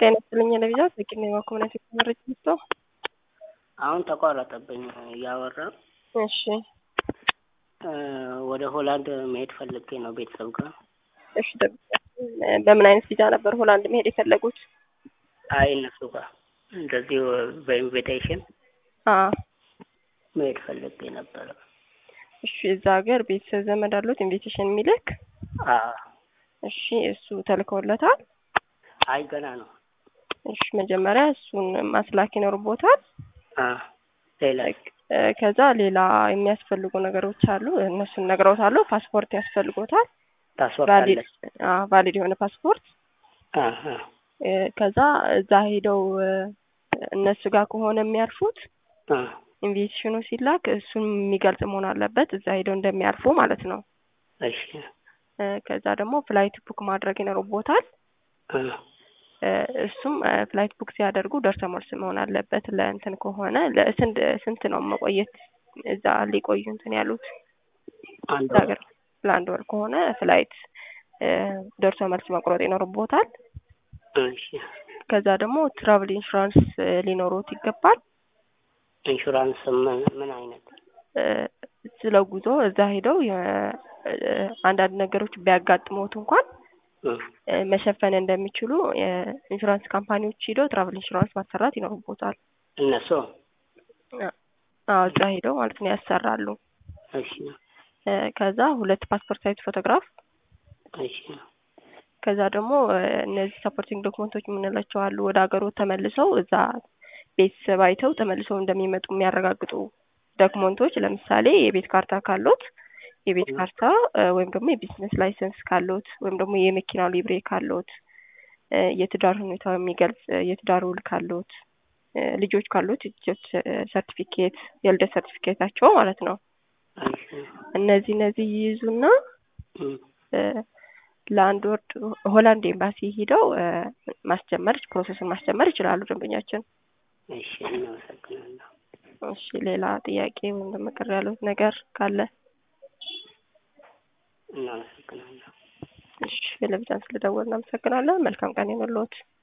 ጤና ይስጥልኝ ለቪዛ በቂና የማኮምነት መረጃ ስቶ አሁን ተቋረጠብኝ እያወራ እሺ ወደ ሆላንድ መሄድ ፈልጌ ነው ቤተሰብ ጋር። እሺ በምን አይነት ቪዛ ነበር ሆላንድ መሄድ የፈለጉት? አይ እነሱ ጋር እንደዚሁ በኢንቪቴሽን አዎ መሄድ ፈልጌ ነበረ። እሺ እዛ ሀገር ቤተሰብ ዘመድ አሉት ኢንቪቴሽን የሚልክ? አዎ እሺ እሱ ተልከውለታል? አይ ገና ነው። እሺ መጀመሪያ እሱን ማስላክ ይኖርቦታል። አዎ ሌላ ከዛ ሌላ የሚያስፈልጉ ነገሮች አሉ። እነሱን ነግረውታለሁ። ፓስፖርት ያስፈልጎታል። ፓስፖርት ቫሊድ አለ? አዎ ቫሊድ የሆነ ፓስፖርት አሀ እ ከዛ እዛ ሄደው እ እነሱ ጋር ከሆነ የሚያርፉት አ ኢንቪቴሽኑ ሲላክ እሱን የሚገልጽ መሆን አለበት። እዛ ሄደው እንደሚያርፉ ማለት ነው። እሺ እ ከዛ ደግሞ ፍላይት ቡክ ማድረግ ይኖርቦታል። አ እ እሱም እ ፍላይት ቡክ ሲያደርጉ ደርሶ መልስ መሆን አለበት። ለእንትን ከሆነ ለስንት ስንት ነው መቆየት እዛ ሊቆዩ እንትን ያሉት አንድ እዛ ሀገር ለአንድ ወር ከሆነ ፍላይት እ ደርሶ መልስ መቁረጥ ይኖርቦታል። እሺ ከዛ ደግሞ ትራቭል ኢንሹራንስ እ ሊኖሮት ይገባል። ኢንሹራንስ ምን ምን አይነት? እ ስለ ጉዞ እዛ ሄደው የ- እ አንዳንድ ነገሮች ቢያጋጥሙት እንኳን እ እ መሸፈን እንደሚችሉ የኢንሹራንስ ካምፓኒዎች ሄደው ትራቭል ኢንሹራንስ ማሰራት ይኖርቦታል። እነሱ አዎ እዛ ሄደው ማለት ነው ያሰራሉ። እሺ እ ከዛ ሁለት ፓስፖርት ሳይዝ ፎቶግራፍ እሺ ከዛ ደግሞ እ እነዚህ ሰፖርቲንግ ዶክመንቶች የምንላቸው አሉ። ወደ ሀገሩ ተመልሰው እዛ ቤተሰብ አይተው ተመልሰው እንደሚመጡ የሚያረጋግጡ ዶክመንቶች ለምሳሌ የቤት ካርታ ካሎት የቤት ካርታ እ ወይም ደግሞ የቢዝነስ ላይሰንስ ካሎት ወይም ደግሞ የመኪናው ሊብሬ ካሎት እ የትዳር ሁኔታው የሚገልጽ እ የትዳር ውል ካሎት እ ልጆች ካሎት የልደት ሰርቲፊኬት የልደት ሰርቲፊኬታቸው ማለት ነው። እሺ እነዚህ እነዚህ ይይዙና እ እ ለአንድ ወር ሆላንድ ኤምባሲ ሂደው እ ማስጀመር ፕሮሰስን ማስጀመር ይችላሉ ደንበኛችን። እሺ እናመሰግናለሁ። እሺ ሌላ ጥያቄ ወይም ደግሞ ቅር ያሉት ነገር ካለ? እናመሰግናለሁ። እሺ ለብቻን ስለደወልን እናመሰግናለን። መልካም ቀን ይሁንልዎት።